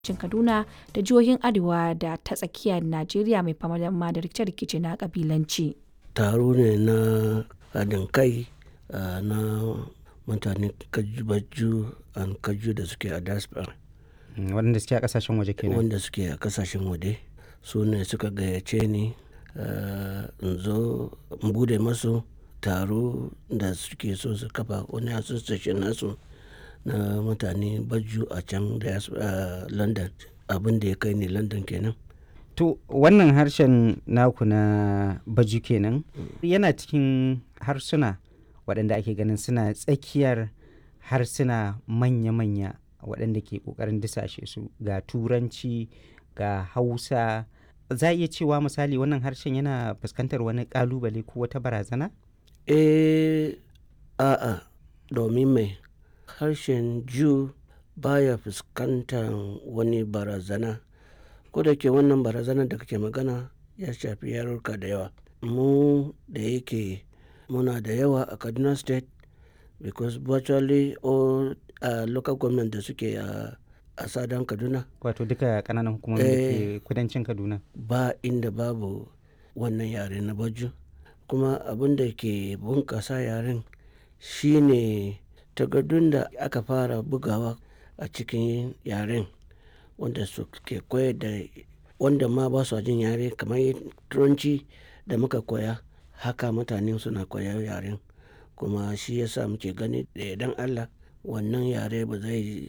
cin Kaduna da jihohin Arewa da ta tsakiyar Najeriya mai fama da rikice-rikice na kabilanci. Taro ne na haɗin kai na mutanen Kaju and Kaju da suke a diaspora. Waɗanda suke a ƙasashen waje kenan. Wanda suke a ƙasashen waje su ne suka gayyace ni in zo in bude masu taro da suke so su kafa wani association nasu na mutane Baju a can da London. Abin da ya kai ni London kenan. To wannan harshen naku na Baju kenan yana cikin harsuna waɗanda ake ganin suna tsakiyar harsuna manya-manya waɗanda ke ƙoƙarin disashe su ga Turanci ga Hausa. Za a iya cewa misali wannan harshen yana fuskantar wani ƙalubale ko wata barazana? Eh, a'a, domin mai harshen Jew baya fuskantar wani barazana. Ko da ke wannan barazanar da kake magana ya shafi yarurruka da yawa. Mu da yake muna da yawa a Kaduna State because virtually all uh, local government da suke a a sadan Kaduna. Wato duka ƙananan hukumomin da ke kudancin Kaduna. Ba inda babu wannan yare na Baju. Kuma abin da ke bunƙasa yaren shine takardun da aka fara bugawa a cikin yaren wanda suke koyar da wanda ma ba su jin yare kamar Turanci da muka koya haka mutane suna koyar yaren. Kuma shi ya sa muke gani da yardan Allah wannan yare ba zai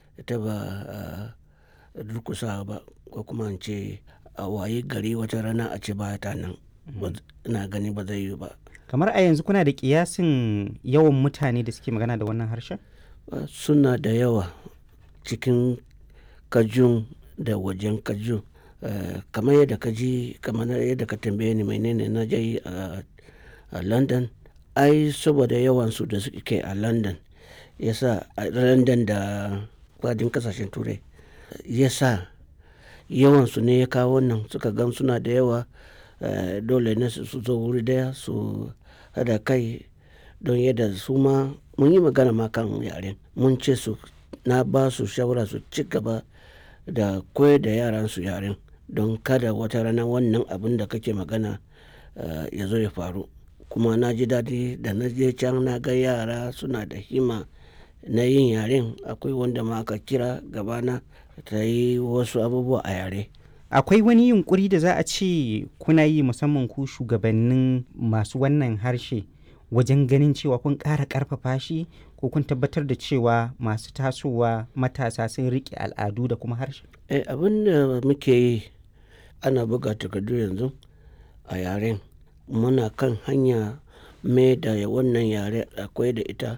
taɓa durƙusawa ba ko kuma in ce a wayi gari wata rana a ce ba ta nan. Ina gani ba zai yiwu ba. Kamar a yanzu kuna da ƙiyasin yawan mutane da suke magana da wannan harshen? Suna da yawa cikin Kajun da wajen Kaju. Kamar yadda ka ji kamar yadda ka tambaye ni menene na je yi a London. Ai saboda yawansu da suke a London ya sa a London da fadin ƙasashen Turai ya sa yawansu ne ya kawo wannan suka gan suna da yawa dole ne su zo wuri ɗaya su haɗa kai don yadda su ma mun yi magana ma kan yaren. Mun ce su na ba su shawara su ci gaba da koyar da yaran su yaren don kada wata rana wannan abun da kake magana ya zo ya faru. Kuma na ji daɗi da na je can na ga yara suna da himma na yin yaren. Akwai wanda ma aka kira gabana ta yi wasu abubuwa a yare. Akwai wani yunƙuri da za a ce kuna yi musamman ku shugabannin masu wannan harshe wajen ganin cewa kun ƙara ƙarfafa shi ko kun tabbatar da cewa masu tasowa matasa sun riƙe al'adu da kuma harshe? Eh, abin da muke yi ana buga takardu yanzu a yaren. Muna kan hanya mai da wannan yare akwai da ita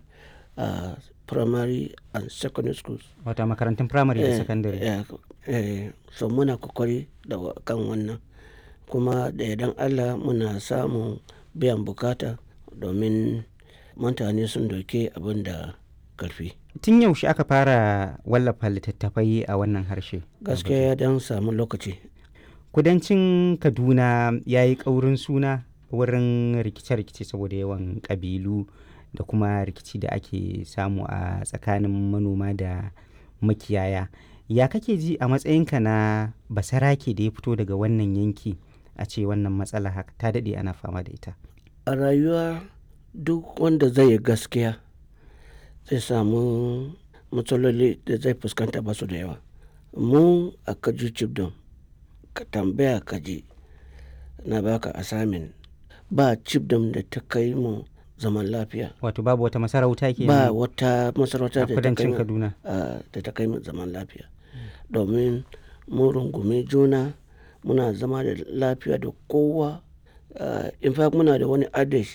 a primary and secondary schools. Wata makarantun firamare da sakandare. Eh, eh, so muna kokari da kan wannan. Kuma da yardan Allah muna samun biyan bukata domin mutane sun dauke abin da ƙarfi. Tun yaushe aka fara wallafa littattafai a wannan harshe? Gaskiya ya dan samu lokaci. Kudancin Kaduna ya yi ƙaurin suna wurin rikice-rikice saboda yawan ƙabilu da kuma rikici da ake samu a tsakanin manoma da makiyaya. Ya kake ji a matsayinka na basarake da ya fito daga wannan yanki a ce wannan matsala haka ta daɗe ana fama da ita? A rayuwa duk wanda zai yi gaskiya zai samu matsaloli da zai fuskanta ba su da yawa. Mu a Kaju Chibdom ka tambaya ka ji na baka assignment ba Chibdom da ta kai mu zaman lafiya. Wato babu wata masarauta ke Ba wata masarauta da ta kai kudancin mu Kaduna. da ta kai mu zaman lafiya. Domin mun rungumi juna muna zama da lafiya da kowa. In fact muna da wani adage.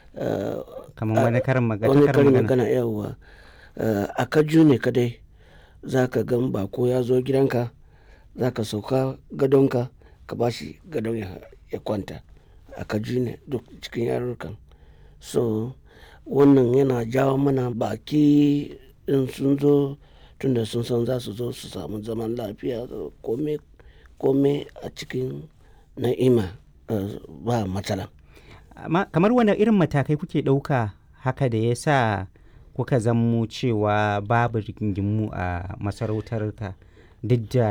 Kamar wani karin magana. Wani karin magana yauwa. A Kaju ne kadai za ka gan bako ya zo gidanka za ka sauka gadonka ka ba shi gadon ya kwanta. A Kaju ne duk cikin yarurrukan. So wannan yana jawo mana baki in sun zo tunda sun san za su zo su samu zaman lafiya kome kome a cikin na'ima ba matsala. Kamar wane irin matakai kuke ɗauka haka da ya sa kuka zammo cewa babu rigingimu a masarautarka duk da